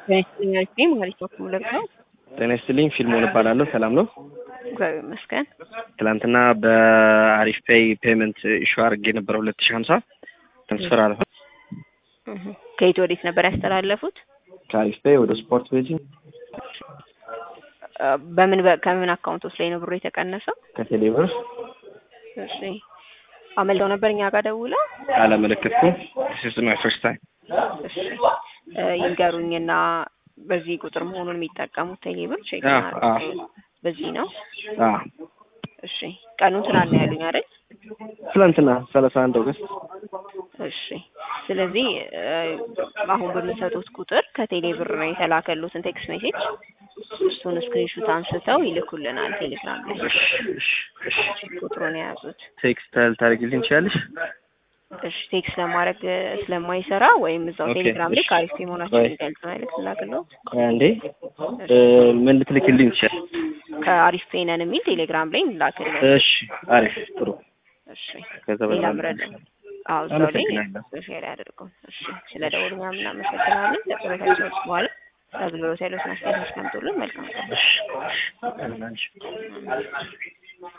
ጤና ማለት ነው ሙለት ነው። ጤና ይስጥልኝ። ፊልሞን እባላለሁ። ሰላም ነው? እግዚአብሔር ይመስገን። ትናንትና በአሪፍ ፔይ ፔመንት ኢሹ አድርጌ የነበረ ሁለት ሺህ ሀምሳ ትራንስፈር አለ እህ ከየት ወዴት ነበር ያስተላለፉት? ከአሪፍ ፔይ ወደ ስፖርት ቤቲንግ እ በምን በ- ከምን አካውንቶች ላይ ነው ብሩ የተቀነሰው? ከቴሌብር እሺ አመልጠው ነበር እኛ ጋር ደውለው። አላመለከትኩም። ስ ማይ ፈርስት ታይም እሺ እ ይንገሩኝና በዚህ ቁጥር መሆኑን የሚጠቀሙት ቴሌብር ቼክ አ- እናድርግ። አ- በዚህ ነው። አ እሺ ቀኑን ትናንት ነው ያሉኝ አይደል? ትላንትና ሰላሳ አንድ ኦገስት እሺ ስለዚህ እ አሁን በሚሰጡት ቁጥር ከቴሌ ብር የተላከሉትን ቴክስት ሜሴጅ እሱን ስክሪንሹት አንስተው ይልኩልናል ቴሌግራም ላይ እሺ እሺ እሺ ቁጥሩን የያዙት። ቴክስት ታደርጊልኝ ትችያለሽ? እሺ ቴክስት ለማድረግ እ ስለማይሰራ ወይም እዛው ኦኬ፣ ቴሌግራም ላይ እሺ። ከአሪፍ መሆናቸው ወይ። የሚገልጽ መልዕክት ላክልዎት። ቆይ አንዴ እ ምን ልትልክልኝ ትችያለሽ? ከአሪፍ ፔነን የሚል ቴሌግራም ላይ እንላክልዎት። እሺ አሪፍ ጥሩ። እሺ ከዛ ሌላ በኋላ ምረድ አዎ እዛው ላይ አመሰግናለሁ። ሼር ያደርገው። እሺ ስለ ደውሉኛ እናመሰግናለን። ከጥረታቸው በኋላ አገልግሎት ያሉትን አስተያየት አስቀምጡልን። መልካም ቀን። እሺ እሺ